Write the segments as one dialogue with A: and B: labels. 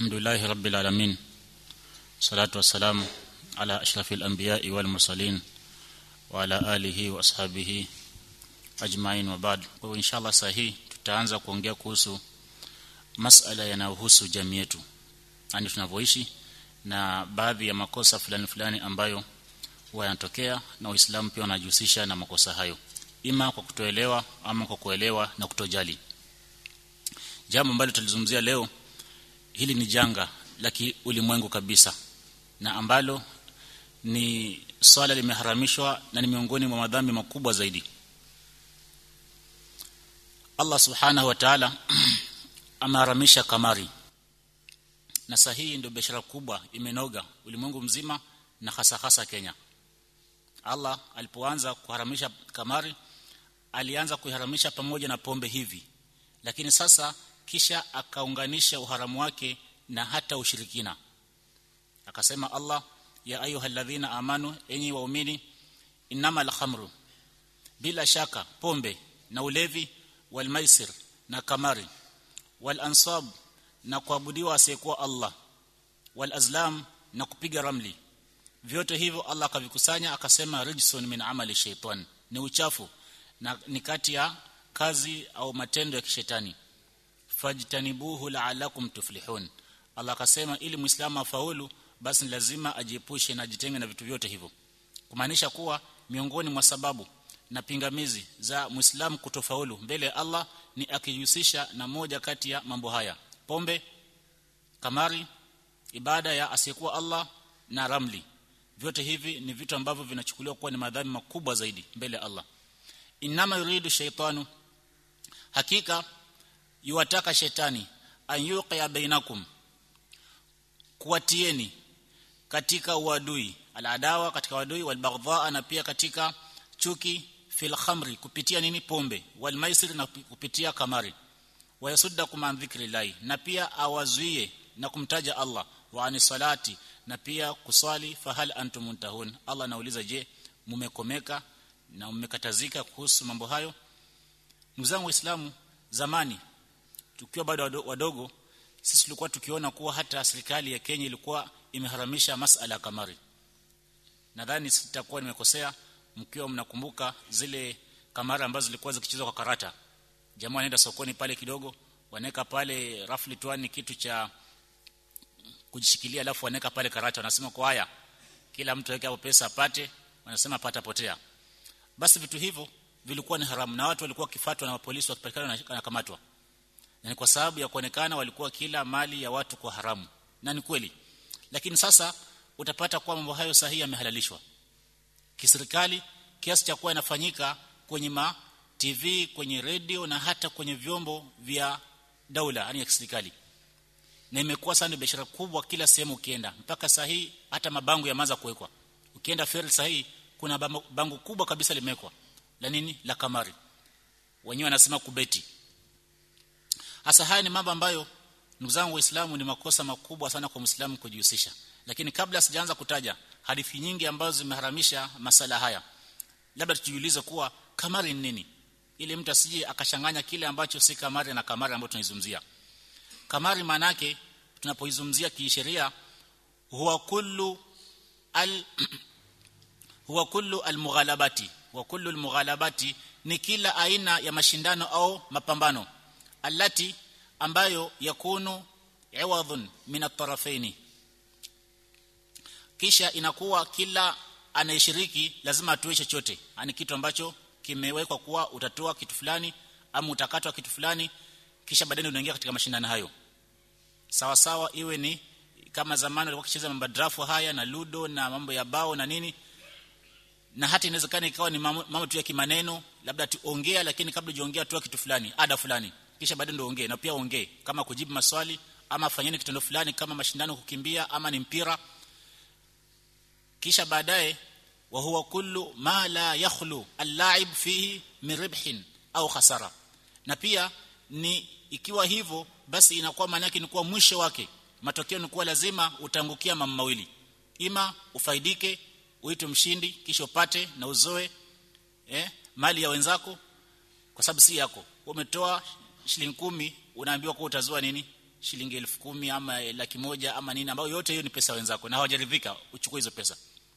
A: الحمد لله رب العالمين صلاة والسلام على أشرف الأنبياء والمرسلين وعلى آله وأصحابه أجمعين وبعد وإن شاء الله sahihi tutaanza kuongea kuhusu masala yanayohusu jamii yetu yani tunavyoishi na baadhi ya makosa fulani fulani ambayo huwa yanatokea na Uislamu pia unajihusisha na makosa hayo ima kwa kutoelewa ama kwa kuelewa na kutojali jambo ambalo tulizungumzia leo hili ni janga la ulimwengu kabisa na ambalo ni swala limeharamishwa na ni miongoni mwa madhambi makubwa zaidi Allah subhanahu wa ta'ala ameharamisha kamari na sahihi ndio biashara kubwa imenoga ulimwengu mzima na hasa hasa Kenya Allah alipoanza kuharamisha kamari alianza kuiharamisha pamoja na pombe hivi lakini sasa kisha akaunganisha uharamu wake na hata ushirikina akasema Allah ya ayyuhalladhina amanu enyi waumini innamal khamru bila shaka pombe na ulevi wal maisir na kamari wal ansab na kuabudiwa asiyekuwa Allah wal azlam na kupiga ramli vyote hivyo Allah akavikusanya akasema rijsun min amali shaitan ni uchafu na ni kati ya kazi au matendo ya kishetani fajtanibuhu la'alakum tuflihun Allah akasema ili muislamu afaulu basi lazima ajiepushe na jitenge na vitu vyote hivyo kumaanisha kuwa miongoni mwa sababu na pingamizi za muislamu kutofaulu mbele ya Allah ni akijihusisha na moja kati ya mambo haya pombe kamari ibada ya asiyekuwa Allah na ramli vyote hivi ni vitu ambavyo vinachukuliwa kuwa ni madhambi makubwa zaidi mbele ya Allah inama yuridu shaytanu hakika yuwataka shetani an yuqiya bainakum kuwatieni katika uadui aladawa katika uadui walbaghdha na pia katika chuki fil khamri kupitia nini pombe wal maisir na kupitia kamari wayasuddakum an dhikrillahi na pia awazuie na kumtaja Allah wa ani salati na pia kuswali fahal antum muntahun Allah anauliza je mumekomeka na mmekatazika kuhusu mambo hayo ndugu zangu waislamu zamani tukiwa bado wadogo sisi tulikuwa tukiona kuwa hata serikali ya Kenya ilikuwa imeharamisha masala kamari nadhani sitakuwa nimekosea mkiwa mnakumbuka zile kamari ambazo zilikuwa zikichezwa kwa karata jamaa wanaenda sokoni pale kidogo wanaweka pale rafli tuani kitu cha kujishikilia alafu wanaweka pale karata wanasema kwa haya kila mtu aweke hapo pesa apate wanasema pata potea basi vitu hivyo vilikuwa ni haramu na watu walikuwa kifatwa na polisi wakipatikana na kamatwa na ni kwa sababu ya kuonekana walikuwa kila mali ya watu kwa haramu na ni kweli lakini sasa utapata kwa mambo hayo sahihi yamehalalishwa kiserikali kiasi cha kuwa inafanyika kwenye ma TV kwenye radio na hata kwenye vyombo vya daula yani ya kiserikali na imekuwa sana biashara kubwa kila sehemu ukienda mpaka sahihi hata mabango yameanza kuwekwa ukienda ferry sahihi kuna bango kubwa kabisa limewekwa la nini la kamari wenyewe wanasema kubeti hasa haya ni mambo ambayo ndugu zangu waislamu ni makosa makubwa sana kwa muislamu kujihusisha lakini kabla sijaanza kutaja hadithi nyingi ambazo zimeharamisha masala haya labda tujiulize kuwa kamari ni nini ili mtu asije akashanganya kile ambacho si kamari na kamari ambayo tunaizungumzia kamari maana yake tunapoizungumzia kisheria huwa kullu al huwa kullu almughalabati wa kullu almughalabati ni kila aina ya mashindano au mapambano allati ambayo yakunu iwadhun min at-tarafaini kisha inakuwa kila anayeshiriki lazima atoe chochote yani kitu ambacho kimewekwa kuwa utatoa kitu fulani ama utakatwa kitu fulani kisha baadaye unaingia katika mashindano hayo sawa sawa iwe ni kama zamani walikuwa kicheza mambo drafu haya na ludo na mambo ya bao na nini na hata inawezekana ikawa ni mambo tu ya kimaneno labda tuongea lakini kabla hujaongea toa kitu fulani ada fulani kisha baadaye ndio ongee na pia ongee kama kujibu maswali ama fanyeni kitendo fulani kama mashindano kukimbia ama ni mpira kisha baadaye wa huwa kullu ma la yakhlu al-la'ib fihi min ribhin au khasara na pia ni ikiwa hivyo basi inakuwa maana yake ni kuwa mwisho wake matokeo ni kuwa lazima utangukia mambo mawili ima ufaidike uitwe mshindi kisha upate na uzoe eh, mali ya wenzako kwa sababu si yako umetoa shilingi kumi unaambiwa kwa utazoa nini shilingi elfu kumi ama laki moja ama nini ambayo yote hiyo ni pesa wenzako na hawajaridhika uchukue hizo pesa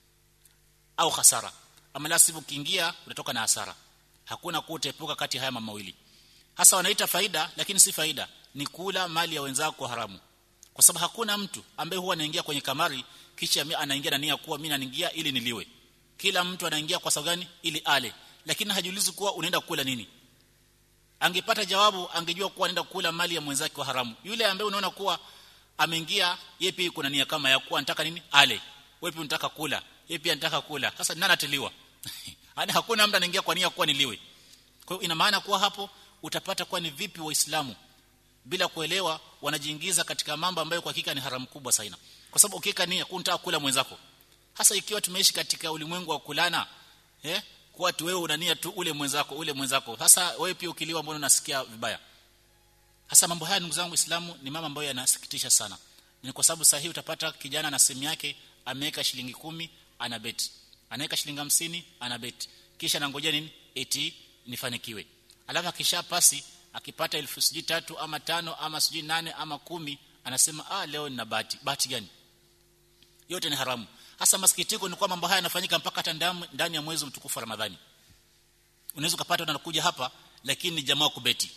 A: au hasara ama la sivyo ukiingia utatoka na hasara hakuna kutepuka kati haya mambo mawili hasa wanaita faida lakini si faida ni kula mali ya wenzako haramu kwa sababu hakuna mtu ambaye huwa anaingia kwenye kamari kisha anaingia na nia kuwa mimi naingia ili niliwe kila mtu anaingia kwa sababu gani ili ale lakini hajiulizi kuwa unaenda kula nini angepata jawabu angejua kuwa anaenda kula mali ya mwenzake wa haramu yule ambaye unaona kuwa ameingia yeye pia kuna nia kama ya kuwa anataka nini ale wewe pia unataka kula yeye pia anataka kula sasa nani atiliwa hadi hakuna mtu anaingia kwa nia kuwa niliwe kwa hiyo ina maana kuwa hapo utapata kuwa ni vipi waislamu bila kuelewa wanajiingiza katika mambo ambayo kwa hakika ni haramu kubwa sana kwa sababu ukika nia kunataka kula mwenzako hasa ikiwa tumeishi katika ulimwengu wa kulana eh kwa tu wewe unania tu ule mwenzako ule mwenzako hasa wewe pia ukiliwa mbona unasikia vibaya hasa mambo haya ndugu zangu Uislamu ni mambo ambayo yanasikitisha sana ni kwa sababu sahihi utapata kijana na simu yake ameweka shilingi kumi ana bet anaweka shilingi hamsini ana bet kisha anangojea nini eti nifanikiwe alafu akisha pasi akipata elfu sijui tatu ama tano ama sijui nane ama kumi anasema ah leo nina bahati bahati gani yote ni haramu hasa masikitiko ni kwa mambo haya yanafanyika mpaka hata ndani ya mwezi mtukufu Ramadhani unaweza kupata unakuja hapa lakini ni jamaa kubeti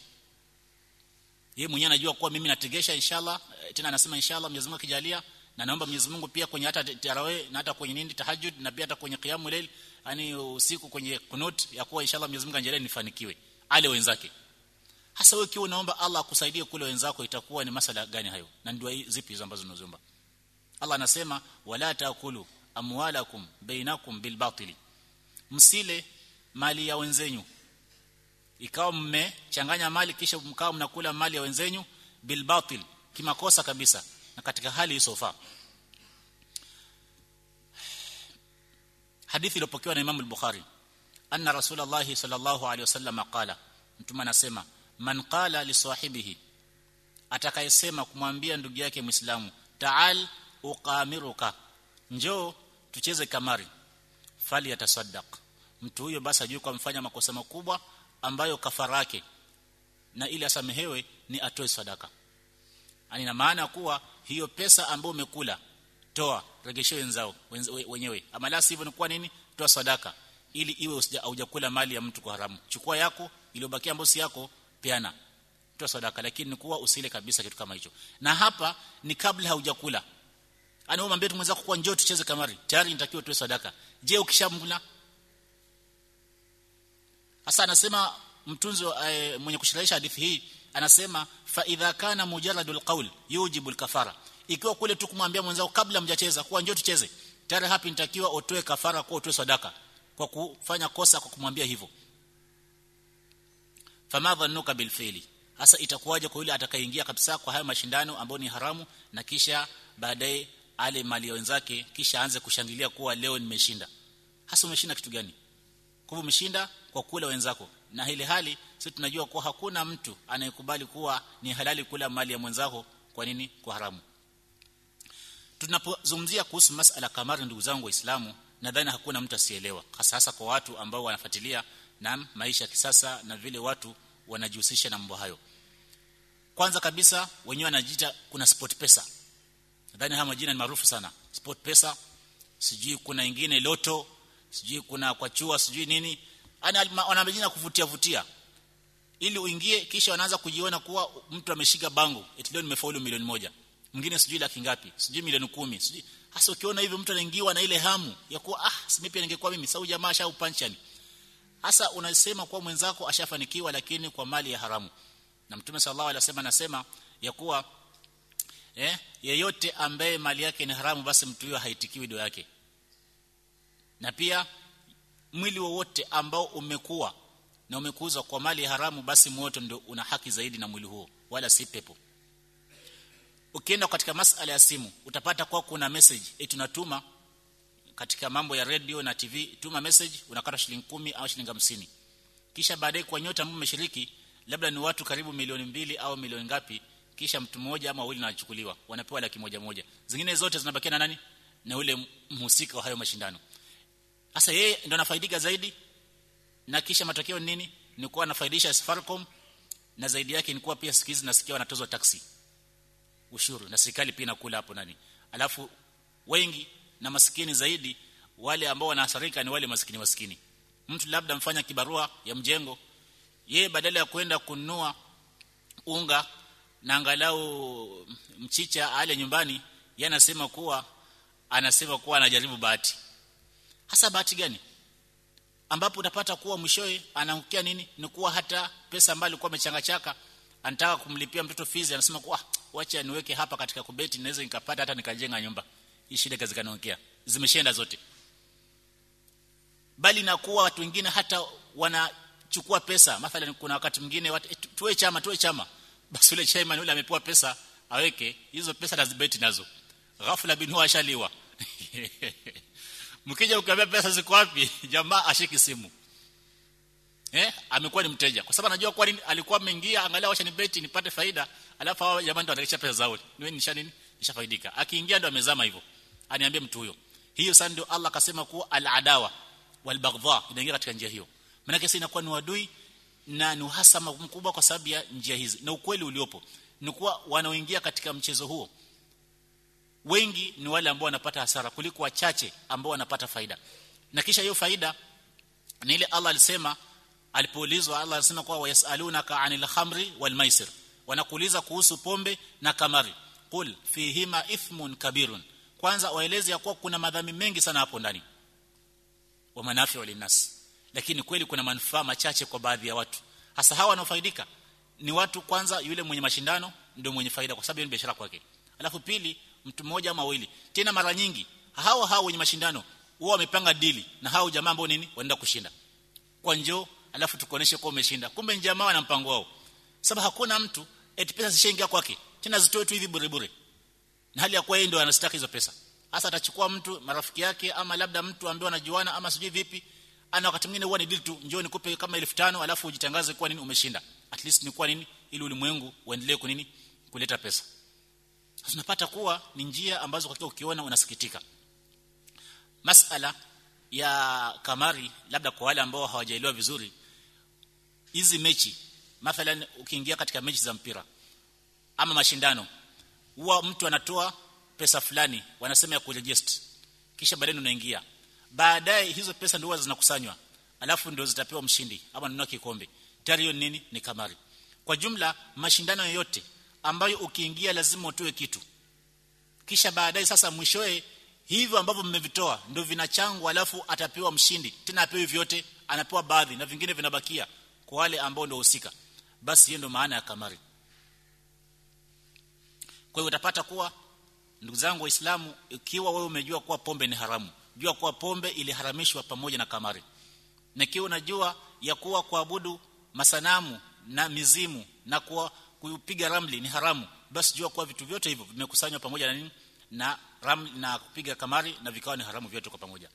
A: yeye mwenyewe anajua kuwa mimi nategesha inshallah tena anasema inshallah Mwenyezi Mungu akijalia na naomba Mwenyezi Mungu pia kwenye hata tarawih na hata kwenye nini tahajjud na pia hata kwenye qiyamul layl yani usiku kwenye kunut ya kuwa inshallah Mwenyezi Mungu anjalie nifanikiwe ale wenzake hasa wewe kiwa unaomba Allah akusaidie kule wenzako itakuwa ni masala gani hayo na ndio zipi hizo ambazo unaziomba Allah anasema wala taakulu amwalakum bainakum bilbatili msile mali ya wenzenyu ikawa mmechanganya mali kisha mkao mnakula mali ya wenzenyu bilbatil kimakosa kabisa na katika hali isofaa hadithi iliyopokewa na Imam al-Bukhari anna Rasulullah sallallahu alaihi wasallam qala mtume anasema man qala li sahibihi atakayesema kumwambia ndugu yake Muislamu ta'al uqamiruka njoo tucheze kamari fali yatasaddaq mtu huyo basi ajue kwa mfanya makosa makubwa ambayo kafara yake na ili asamehewe ni atoe sadaka ani na maana kuwa hiyo pesa ambayo umekula toa regeshe wenzao wenyewe ama la sivyo ni kwa nini toa sadaka ili iwe hujakula mali ya mtu kwa haramu chukua yako iliyobakia ambayo si yako peana toa sadaka lakini ni kuwa usile kabisa kitu kama hicho na hapa ni kabla haujakula ana umwambie mwenzako kwa njoo tucheze kamari tayari nitakiwa tuwe sadaka je ukishamla hasa anasema mtunzi e, mwenye kushirahisha hadithi hii anasema fa idha kana mujarradul qawl yujibu kafara ikiwa kule tu kumwambia mwenzako kabla mjacheza kwa njoo tucheze tayari hapi nitakiwa utoe kafara kwa utoe sadaka kwa kufanya kosa kwa kumwambia hivyo fama dhannuka bil fi'li hasa itakuwaje kwa yule atakayeingia kabisa kwa haya mashindano ambayo ni haramu na kisha baadaye ale mali ya wenzake kisha aanze kushangilia kuwa leo nimeshinda hasa umeshinda kitu gani kwa umeshinda kwa kula wenzako na ile hali sisi tunajua kuwa hakuna mtu anayekubali kuwa ni halali kula mali ya mwenzako kwa nini kwa haramu tunapozungumzia kuhusu masala kamari ndugu zangu waislamu nadhani hakuna mtu asielewa hasa hasa kwa watu ambao wanafuatilia na maisha ya kisasa na vile watu wanajihusisha na mambo hayo kwanza kabisa wenyewe wanajiita kuna sport pesa nadhani haya majina ni maarufu sana sport pesa sijui kuna ingine loto sijui kuna kwa chua sijui nini ana wana majina kuvutia vutia ili uingie kisha wanaanza kujiona kuwa mtu ameshika bango eti leo nimefaulu milioni moja mwingine sijui laki ngapi sijui milioni kumi sijui hasa ukiona hivyo mtu anaingiwa na ile hamu ya kuwa ah simi pia ningekuwa mimi sau jamaa sha upanchani hasa unasema kuwa mwenzako ashafanikiwa lakini kwa mali ya haramu na mtume sallallahu alaihi wasallam anasema ya kuwa eh yeyote ambaye mali yake ni haramu basi mtu huyo haitikiwi dua yake na pia mwili wowote ambao umekuwa na umekuzwa kwa mali ya haramu basi moto ndio una haki zaidi na mwili huo wala si pepo ukienda katika masala ya simu utapata kwa kuna message eti tunatuma katika mambo ya radio na TV tuma message unakata shilingi kumi au shilingi hamsini kisha baadaye kwa nyota ambao umeshiriki labda ni watu karibu milioni mbili au milioni ngapi kisha mtu mmoja ama wawili wanachukuliwa wanapewa laki moja moja zingine zote zinabakia na nani na ule mhusika wa hayo mashindano sasa yeye ndo anafaidika zaidi na kisha matokeo nini ni kuwa anafaidisha Safaricom na zaidi yake ni kuwa pia sikizi nasikia wanatozwa taksi ushuru na serikali pia inakula hapo nani alafu wengi na maskini zaidi wale ambao wanaathirika ni wale maskini maskini mtu labda mfanya kibarua ya mjengo yeye badala ya kwenda kununua unga na angalau mchicha ale nyumbani yeye anasema kuwa anasema kuwa anajaribu bahati hasa bahati gani ambapo utapata kuwa mwishowe anaangukia nini ni kuwa hata pesa ambayo alikuwa amechangachaka anataka kumlipia mtoto fees anasema kuwa wacha niweke hapa katika kubeti naweza nikapata hata nikajenga nyumba hii shida kazi kanaongea zimeshaenda zote bali na kuwa watu wengine hata wanachukua pesa mathalan kuna wakati mwingine watu, tuwe chama tuwe chama basi yule chairman yule amepewa pesa aweke hizo pesa lazibeti nazo ghafla bin huwa ashaliwa mkija ukiambia pesa ziko wapi jamaa ashiki simu eh amekuwa ni mteja kwa sababu anajua kwa nini alikuwa ameingia angalia wacha ni beti nipate faida alafu hao jamaa ndio wanarejesha pesa zao niwe nisha nini nishafaidika akiingia ndo amezama hivyo aniambie mtu huyo hiyo sasa ndio Allah akasema kuwa al-adawa wal-baghdha inaingia katika njia hiyo maana kesi inakuwa ni wadui na ni uhasama mkubwa kwa sababu ya njia hizi na ukweli uliopo ni kuwa wanaoingia katika mchezo huo wengi ni wale ambao wanapata hasara kuliko wachache ambao wanapata faida na kisha hiyo faida ni ile Allah alisema alipoulizwa Allah alisema kwa wayasalunaka anil khamri wal maisir wanakuuliza kuhusu pombe na kamari qul fihima ithmun kabirun kwanza waeleze ya kuwa kuna madhambi mengi sana hapo ndani wa manafi linnas lakini kweli kuna manufaa machache kwa baadhi ya watu hasa hawa wanaofaidika ni watu kwanza yule mwenye mashindano ndio mwenye faida kwa sababu ni biashara kwake alafu pili mtu mmoja ama wawili tena mara nyingi hao hao wenye mashindano wao wamepanga dili na hao jamaa ambao nini wanaenda kushinda kwa njoo alafu tukoneshe kwa umeshinda kumbe ni jamaa wana mpango wao sababu hakuna mtu eti pesa zishaingia kwake tena zitoe tu hivi bure bure na hali ya kuwa yeye ndio anastaki hizo pesa hasa atachukua mtu marafiki yake ama labda mtu ambaye anajuana ama sijui vipi ana wakati mwingine huwa ni deal tu njoo nikupe kama 1500 alafu ujitangaze kwa nini umeshinda at least ni kwa nini ili ulimwengu uendelee kwa nini kuleta pesa tunapata kuwa ni njia ambazo kwa ukiona unasikitika masala ya kamari labda kwa wale ambao hawajaelewa vizuri hizi mechi mathalan ukiingia katika mechi za mpira ama mashindano huwa mtu anatoa pesa fulani wanasema ya kuregister kisha baadaye unaingia baadaye hizo pesa ndio zinakusanywa alafu ndio zitapewa mshindi ama nunua kikombe tayari hiyo nini ni kamari kwa jumla mashindano yoyote ambayo ukiingia lazima utoe kitu kisha baadaye sasa mwishoe hivyo ambavyo mmevitoa ndio vinachangwa alafu atapewa mshindi tena apewi vyote anapewa baadhi na vingine vinabakia kwa wale ambao ndio husika basi hiyo ndio maana ya kamari kwa hiyo utapata kuwa ndugu zangu waislamu ikiwa wewe umejua kuwa pombe ni haramu jua kuwa pombe iliharamishwa pamoja na kamari na ikiwa unajua ya kuwa kuabudu masanamu na mizimu na kuwa kupiga ramli ni haramu basi jua kuwa vitu vyote hivyo vimekusanywa pamoja na nini na ramli na kupiga kamari na vikawa ni haramu vyote kwa pamoja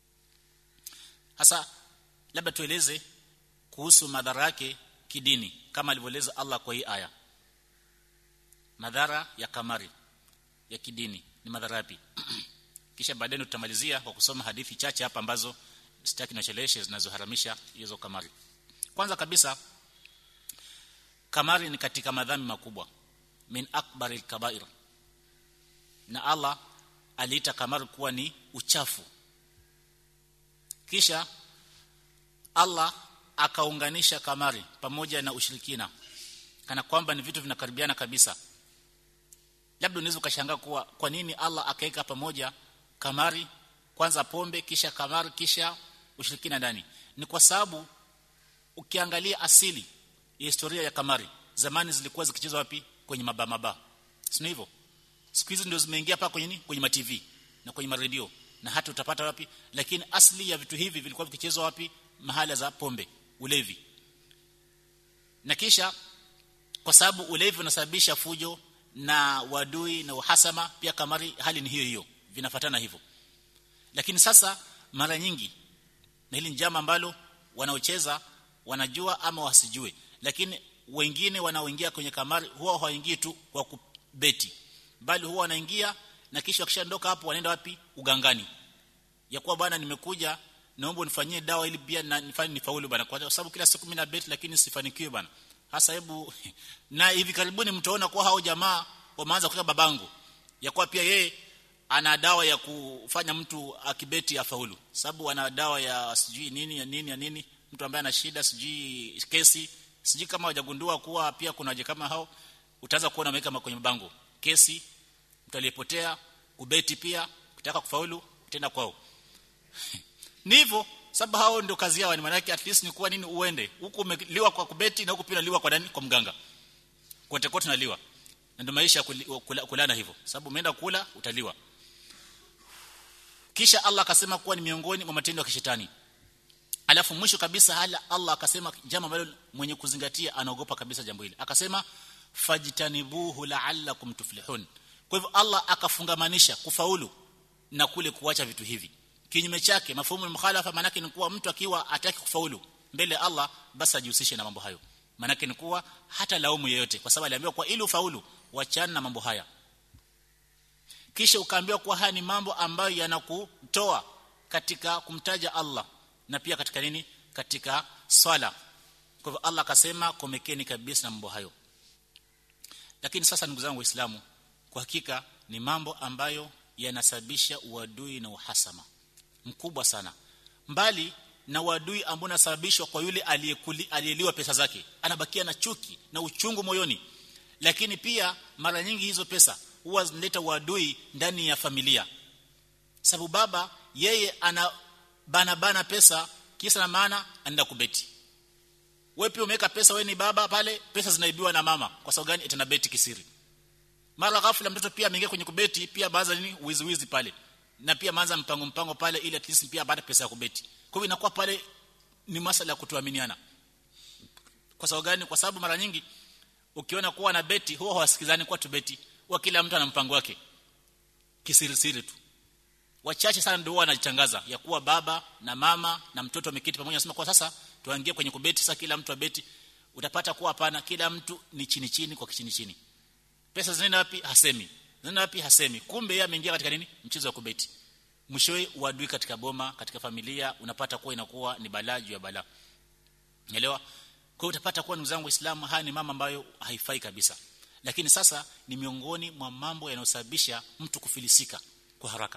A: hasa labda tueleze kuhusu madhara yake kidini kama alivyoeleza Allah kwa hii aya madhara ya kamari ya kidini ni madhara yapi kisha baadaye tutamalizia kwa kusoma hadithi chache hapa ambazo sitaki nacheleweshe zinazoharamisha hizo kamari kwanza kabisa kamari ni katika madhambi makubwa min akbari kabair na Allah aliita kamari kuwa ni uchafu kisha Allah akaunganisha kamari pamoja na ushirikina kana kwamba ni vitu vinakaribiana kabisa labda unaweza ukashangaa kuwa kwa nini Allah akaweka pamoja kamari kwanza pombe kisha kamari kisha ushirikina ndani ni kwa sababu ukiangalia asili ya historia ya kamari zamani zilikuwa zikichezwa wapi kwenye maba maba sio hivyo siku hizi ndio zimeingia hapa kwenye nini kwenye ma TV na kwenye radio na hata utapata wapi lakini asili ya vitu hivi vilikuwa vikichezwa wapi mahala za pombe ulevi na kisha kwa sababu ulevi unasababisha fujo na wadui na uhasama pia kamari hali ni hiyo hiyo vinafatana hivyo lakini sasa mara nyingi na hili njama ambalo wanaocheza wanajua ama wasijue lakini wengine wanaoingia kwenye kamari huwa hawaingii tu kwa kubeti bali huwa wanaingia na kisha wakishaondoka hapo wanaenda wapi ugangani ya kuwa bwana nimekuja naomba unifanyie dawa ili pia na nifanye nifaulu bwana kwa sababu kila siku mimi na bet lakini sifanikiwi bwana hasa hebu na hivi karibuni mtaona kwa hao jamaa wameanza kuweka babangu ya kuwa pia yeye ana dawa ya kufanya mtu akibeti afaulu sababu ana dawa ya sijui nini ya nini ya nini mtu ambaye ana shida sijui kesi sijui kama hajagundua kuwa pia kuna waje kama hao utaanza kuona ameweka kwenye mabango kesi mtu aliyepotea kubeti pia kutaka kufaulu tena kwao ni hivyo sababu hao ndio kazi yao ni maana at least ni kuwa nini uende huku umeliwa kwa kubeti na huku pia unaliwa kwa nani kwa mganga kote kote unaliwa na ndio maisha kula, kulana hivyo sababu umeenda kula utaliwa kisha Allah akasema kuwa ni miongoni mwa matendo ya kishetani alafu mwisho kabisa hala Allah akasema jambo ambalo mwenye kuzingatia anaogopa kabisa jambo hili akasema fajtanibuhu la'allakum tuflihun kwa hivyo Allah akafungamanisha kufaulu na kule kuacha vitu hivi kinyume chake mafumu mukhalafa manake ni kuwa mtu akiwa ataki kufaulu mbele Allah basi ajihusishe na mambo hayo manake ni kuwa hata laumu yeyote kwa sababu aliambiwa kwa ili ufaulu wachana na mambo haya kisha ukaambiwa kuwa haya ni mambo ambayo yanakutoa katika kumtaja Allah na pia katika nini katika swala kwa hivyo Allah akasema komekeni kabisa na mambo hayo lakini sasa ndugu zangu waislamu kwa hakika ni mambo ambayo yanasababisha uadui na uhasama mkubwa sana mbali na uadui ambao unasababishwa kwa yule aliyeliwa pesa zake anabakia na chuki na uchungu moyoni lakini pia mara nyingi hizo pesa huwa zinaleta uadui ndani ya familia sababu baba yeye ana bana bana pesa kisa na maana anaenda kubeti wewe pia umeweka pesa wewe ni baba pale pesa zinaibiwa na mama kwa sababu gani itana beti kisiri mara ghafla mtoto pia ameingia kwenye kubeti pia baadhi nini wizi wizi pale na pia maanza mpango mpango pale ili at least pia baada pesa ya kubeti kwa hivyo inakuwa pale ni masala ya kutoaminiana kwa sababu gani kwa sababu mara nyingi ukiona kuwa na beti huwa hawasikizani kwa tubeti wa kila mtu ana mpango wake kisiri siri tu wachache sana ndio wanachangaza ya kuwa baba na mama na mtoto wameketi pamoja nasema kwa sasa tuangie kwenye kubeti sasa kila mtu abeti utapata kuwa hapana kila mtu ni chini chini kwa chini chini pesa zinaenda wapi hasemi zinaenda wapi hasemi kumbe yeye ameingia katika nini mchezo wa kubeti mwishowe uadui katika boma katika familia unapata kuwa inakuwa ni balaa juu ya balaa unaelewa kwa utapata kuwa ndugu zangu waislamu haya ni mama ambayo haifai kabisa lakini sasa ni miongoni mwa mambo yanayosababisha mtu kufilisika kwa haraka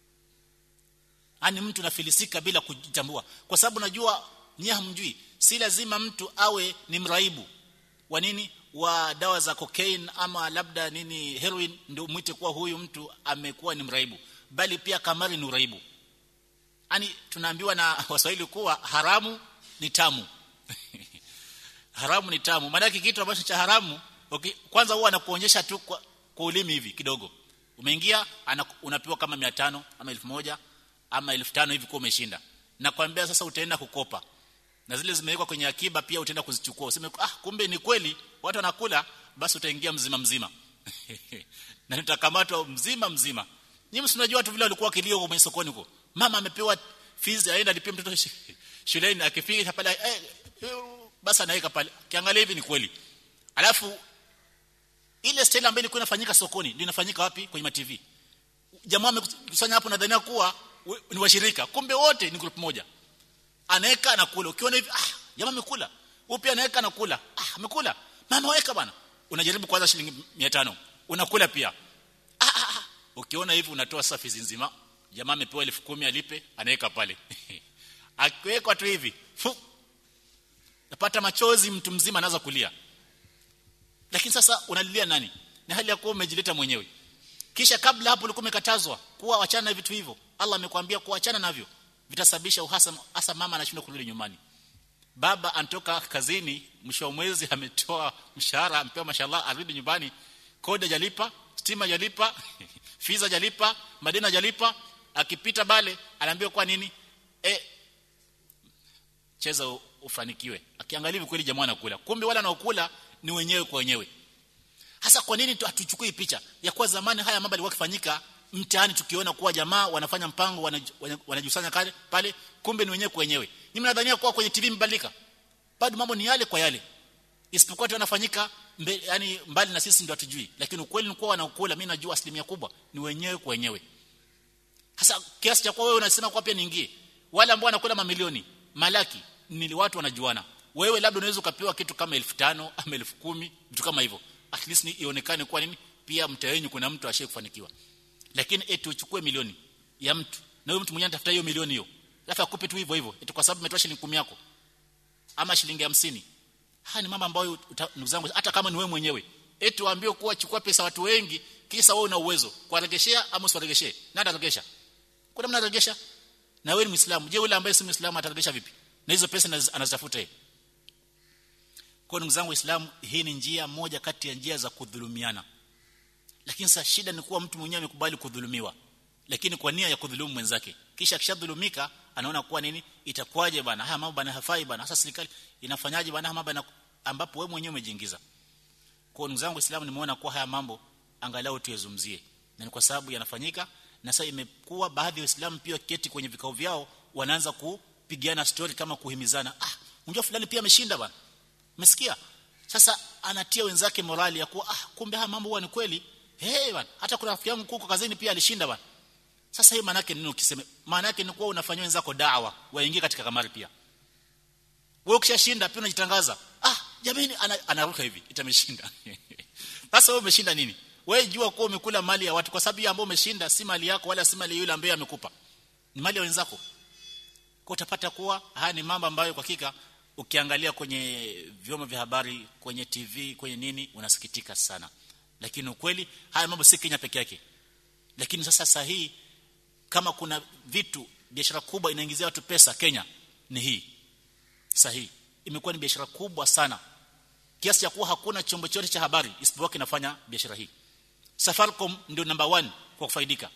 A: ani mtu nafilisika bila kujitambua kwa sababu najua nyie hamjui si lazima mtu awe ni mraibu wa nini wa dawa za cocaine ama labda nini heroin ndio mwite kuwa huyu mtu amekuwa ni mraibu bali pia kamari ni uraibu ani tunaambiwa na waswahili kuwa haramu ni tamu haramu ni tamu maana kitu ambacho cha haramu okay, kwanza huwa anakuonyesha tu kwa, kwa ulimi hivi kidogo umeingia unapewa kama 500 ama 1000 ama 1500 hivi kwa umeshinda nakwambia sasa utaenda kukopa na zile zimewekwa kwenye akiba pia utaenda kuzichukua useme ah kumbe ni kweli watu wanakula basi utaingia mzima mzima na utakamatwa mzima mzima nyinyi msinajua watu vile walikuwa kilio kwenye sokoni huko mama amepewa fees aenda alipia mtoto shuleni akifika pale eh, basi anaweka pale kiangalia hivi ni kweli alafu ile style ambayo ilikuwa inafanyika sokoni ndio inafanyika wapi kwenye TV jamaa amekusanya hapo nadhania kuwa ni washirika kumbe wote ni group moja anaweka anakula ukiona hivi ah jamaa amekula upi anaweka anakula ah amekula mama weka bwana unajaribu kwanza shilingi 500 unakula pia ah, ah, ah. ukiona hivi unatoa safi nzima jamaa amepewa 10,000 alipe anaweka pale akiweka tu hivi fu napata machozi mtu mzima anaanza kulia lakini sasa unalilia nani ni hali ya kuwa umejileta mwenyewe kisha kabla hapo ulikuwa umekatazwa kuwa wachana na vitu hivyo Allah amekwambia kuachana navyo vitasababisha uhasama hasa mama anashindwa kurudi nyumbani baba anatoka kazini mwisho wa mwezi ametoa mshahara ampewa mashallah arudi nyumbani kodi hajalipa stima hajalipa fiza hajalipa madeni hajalipa akipita bale anaambiwa kwa nini e, cheza ufanikiwe akiangalia kweli jamaa anakula kumbe wale wanaokula ni wenyewe kwa wenyewe hasa kwa nini hatuchukui picha ya kuwa zamani haya mambo yalikuwa kifanyika mtaani tukiona kuwa jamaa wanafanya mpango wanajusanya kale pale kumbe ni wenyewe kwa wenyewe ni mnadhania kuwa kwenye TV mbadilika bado mambo ni yale kwa yale isipokuwa tu yanafanyika yani mbali na sisi ndio hatujui lakini ukweli ni kuwa wanaokula mimi najua asilimia kubwa ni wenyewe kwa wenyewe hasa kiasi cha kuwa wewe unasema kwa pia niingie wale ambao wanakula mamilioni malaki ni watu wanajuana wewe labda unaweza ukapewa kitu kama 1500 ama 10000 vitu kama hivyo at least ni ionekane kwa nini pia mtaa wenu kuna mtu ashaye kufanikiwa lakini eti uchukue milioni ya mtu na huyo mtu mwenyewe anatafuta hiyo milioni hiyo alafu akupe tu hivyo hivyo eti kwa sababu umetoa shilingi 10 yako ama shilingi 50 haya ni mambo ambayo ndugu zangu hata kama ni wewe mwenyewe eti waambie kuwa chukua pesa watu wengi kisa wewe una uwezo kuwaregeshea ama usiwaregeshee nani ataregesha kuna mna regesha na wewe ni muislamu je yule ambaye si muislamu ataregesha vipi na hizo pesa anazitafuta yeye kwa ndugu zangu waislamu hii ni njia moja kati ya njia za kudhulumiana lakini sasa shida ni kuwa mtu mwenyewe amekubali kudhulumiwa lakini kwa nia ya kudhulumu mwenzake kisha akishadhulumika anaona kuwa nini itakuwaje bana haya mambo bana hafai bana sasa serikali inafanyaje bana mambo bana ambapo wewe mwenyewe umejiingiza kwa ndugu zangu waislamu nimeona kuwa haya mambo angalau tuyazumzie na ni kwa sababu yanafanyika na sasa imekuwa baadhi ya waislamu pia keti kwenye vikao vyao wanaanza kupigiana story kama kuhimizana ah unajua fulani pia ameshinda bana umesikia sasa anatia wenzake morali ya kuwa ah kumbe haya mambo huwa ni kweli hey bana hata kuna rafiki yangu kuko kazini pia alishinda bana sasa hii maana yake nini ukisema maana yake ni kuwa unafanyia wenzako dawa waingie katika kamari pia wewe ukishashinda pia unajitangaza ah jamani anaruka hivi itameshinda sasa wewe umeshinda nini wewe jua kuwa umekula mali ya watu kwa sababu hiyo ambayo umeshinda si mali yako wala si mali yule ambaye amekupa ni mali ya wenzako kwa utapata kuwa haya ni mambo ambayo kwa hakika ukiangalia kwenye vyombo vya habari kwenye TV kwenye nini unasikitika sana lakini ukweli haya mambo si Kenya peke yake lakini sasa sahihi kama kuna vitu biashara kubwa inaingizia watu pesa Kenya ni hii sahihi imekuwa ni biashara kubwa sana kiasi cha kuwa hakuna chombo chote cha habari isipokuwa kinafanya biashara hii Safaricom ndio number one kwa kufaidika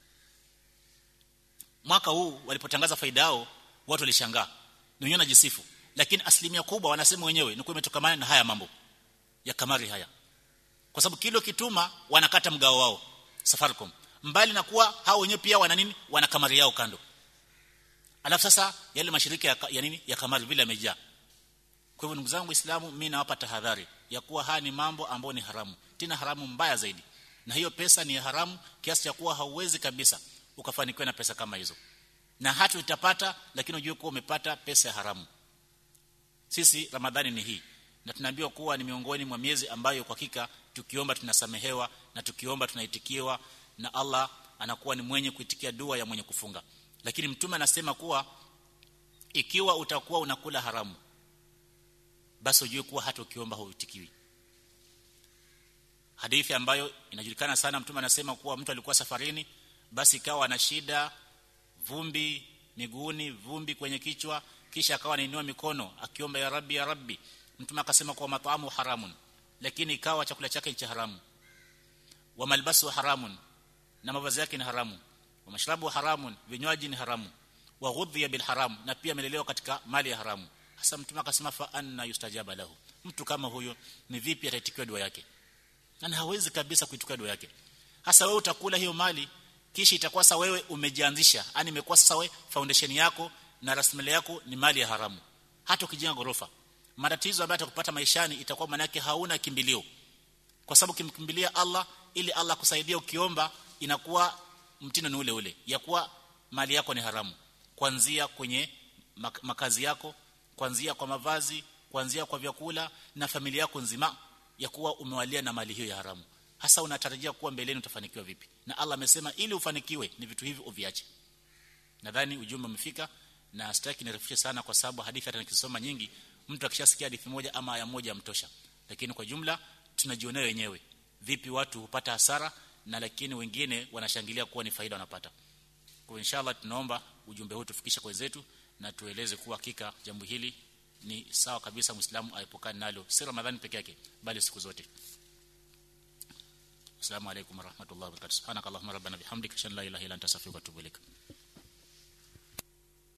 A: mwaka huu walipotangaza faida yao watu walishangaa wenyewe najisifu lakini asilimia kubwa wanasema wenyewe ni kwa imetokana na haya mambo ya kamari haya kwa sababu kilo kituma wanakata mgao wao Safaricom mbali na kuwa hao wenyewe pia wana nini wana kamari yao kando alafu sasa yale mashirika ya, ya nini ya kamari vile yamejaa kwa hivyo ndugu zangu waislamu mimi nawapa tahadhari ya kuwa haya ni mambo ambayo ni haramu tena haramu mbaya zaidi na hiyo pesa ni haramu kiasi cha kuwa hauwezi kabisa ukafanikiwa na pesa kama hizo na hata utapata lakini ujue kuwa umepata pesa ya haramu sisi ramadhani ni hii na tunaambiwa kuwa ni miongoni mwa miezi ambayo kwa hakika tukiomba tunasamehewa na tukiomba tunaitikiwa na Allah anakuwa ni mwenye kuitikia dua ya mwenye kufunga lakini mtume anasema kuwa ikiwa utakuwa unakula haramu basi ujue kuwa hata ukiomba huitikiwi hadithi ambayo inajulikana sana mtume anasema kuwa mtu alikuwa safarini basi ikawa ana shida vumbi miguuni vumbi kwenye kichwa kisha akawa anainua mikono akiomba ya rabbi ya rabbi mtume akasema kuwa mataamu haramun lakini ikawa chakula chake cha haramu wa malbasu haramun na mavazi yake ni haramu wa mashrabu haramun vinywaji ni haramu wa ghudhiya bil haram na pia amelelewa katika mali ya haramu hasa mtume akasema fa anna yustajaba lahu mtu kama huyo ni vipi ataitikiwa dua yake na hawezi kabisa kuitikia dua yake hasa wewe utakula hiyo mali kisha itakuwa sasa wewe umejianzisha yani imekuwa sasa wewe foundation yako na rasilimali yako ni mali ya haramu hata ukijenga gorofa matatizo ambayo atakupata maishani itakuwa manake hauna kimbilio kwa sababu kimkimbilia Allah ili Allah kusaidia ukiomba inakuwa mtindo ni ule ule ya kuwa mali yako ni haramu kuanzia kwenye makazi yako kuanzia kwa mavazi kuanzia kwa vyakula na familia yako nzima ya kuwa umewalia na mali hiyo ya haramu hasa unatarajia kuwa mbeleni utafanikiwa vipi na Allah amesema ili ufanikiwe ni vitu hivi uviache nadhani ujumbe umefika na sitaki nirefushe sana kwa sababu hadithi hata nikisoma nyingi mtu akishasikia hadithi moja ama aya moja mtosha lakini kwa jumla tunajionea wenyewe vipi watu hupata hasara na lakini wengine wanashangilia kuwa ni faida wanapata kwa inshallah tunaomba ujumbe huu tufikishe kwa wenzetu na tueleze kuwa hakika jambo hili ni sawa kabisa muislamu aepukane nalo si ramadhani peke yake bali siku zote Assalamu alaykum warahmatullahi wabarakatuh. Subhanakallahumma rabbana bihamdika, ashhadu an la ilaha illa anta astaghfiruka wa atubu ilaik.